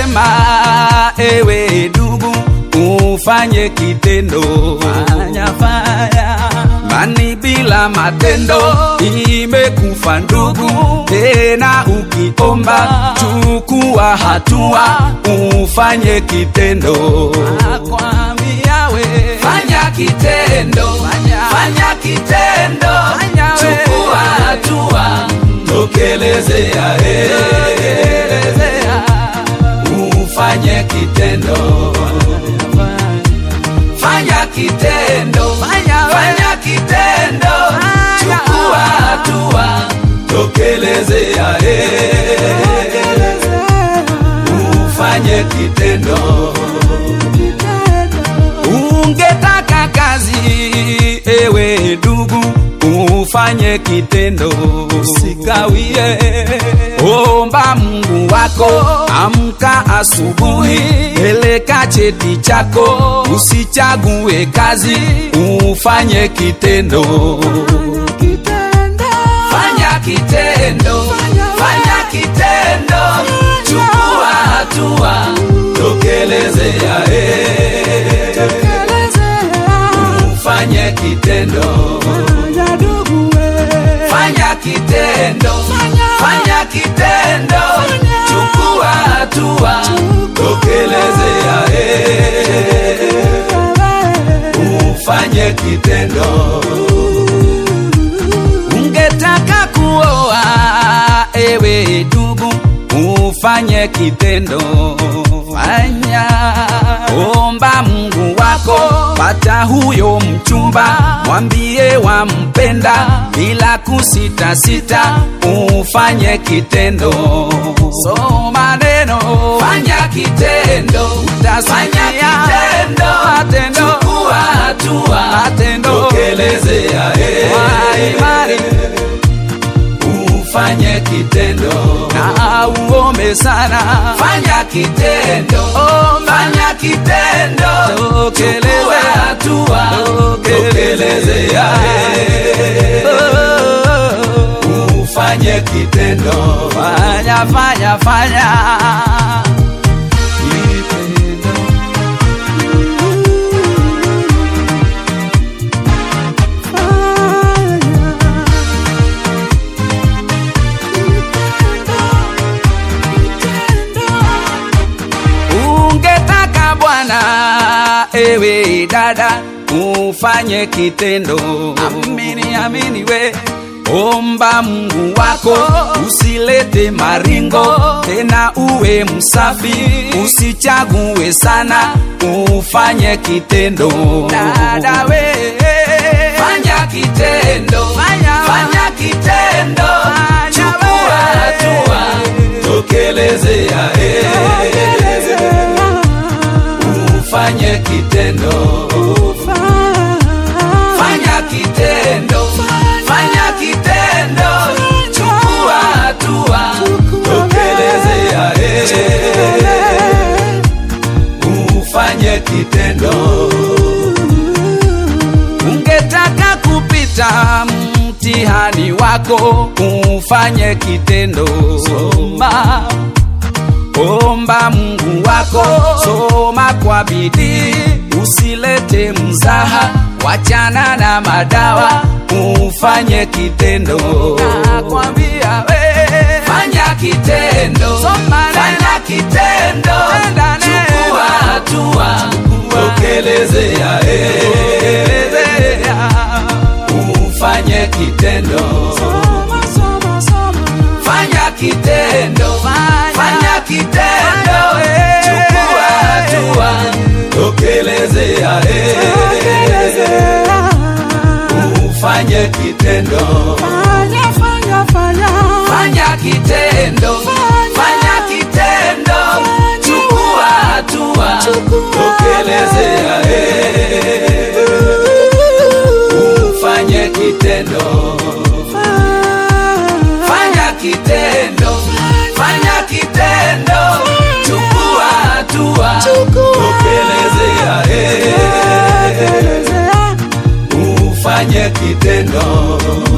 nasema ewe ndugu ufanye kitendo fanya, fanya. mani bila matendo imekufa ndugu tena ukiomba chukua hatua ufanye kitendo Nakwambia we. fanya kitendo Fanya. fanya kitendo Fanya we. chukua hatua tokelezea eh. Elezea. ufanye kitendo fanya kitendo Fanya we. fanya kitendo Fanya. chukua hatua tokelezea eh. ufanye kitendo ungetaka kazi ewe ndugu ufanye kitendo usikawie omba mungu wako amka asubuhi peleka cheti chako usichague kazi ufanye kitendo fanya kitendo fanya kitendo chukua hatua tokelezea eh. ufanye kitendo fanya kitendo fanya kitendo chukua hatua tokelezea eh. ufanye kitendo ungetaka kuoa ewe ndugu ufanye kitendo fanya omba mungu wako pata huyo mchumba mwambie wampenda bila kusitasita ufanye kitendo soma neno fanya kitendo fanya kitendo matendo chukua hatua matendo tokelezea eh. Kwa imani ufanye kitendo na uombe sana fanya kitendo Omba. fanya kitendo Tokeleze. chukua hatua tokelezea eh. ufanye kitendo fanya fanya fanya ungetaka bwana ewe dada ufanye kitendo amini amini we omba mungu wako usilete maringo tena uwe msafi usichague sana ufanye kitendo dada we fanya kitendo Fanya. fanya kitendo Fanya chukua we. hatua tokelezea eh. ufanye kitendo fanya kitendo fanya kitendo chukua hatua tokelezea eh. ufanye kitendo ungetaka kupita mtihani wako ufanye kitendo soma omba mungu wako soma kwa bidii usilete mzaha wachana na madawa ufanye kitendo nakwambia we fanya kitendo Soma neno. fanya kitendo Tenda neno. chukua hatua tokelezea eh. Elezea. ufanye kitendo fanya kitendo Fanya. fanya kitendo Fanya. chukua hatua tokelezea eh. ufanye kitendo fanya kitendo fanya kitendo chukua hatua tokelezea eh. ufanye kitendo fanya kitendo fanya kitendo chukua hatua tokelezea eh. ufanye kitendo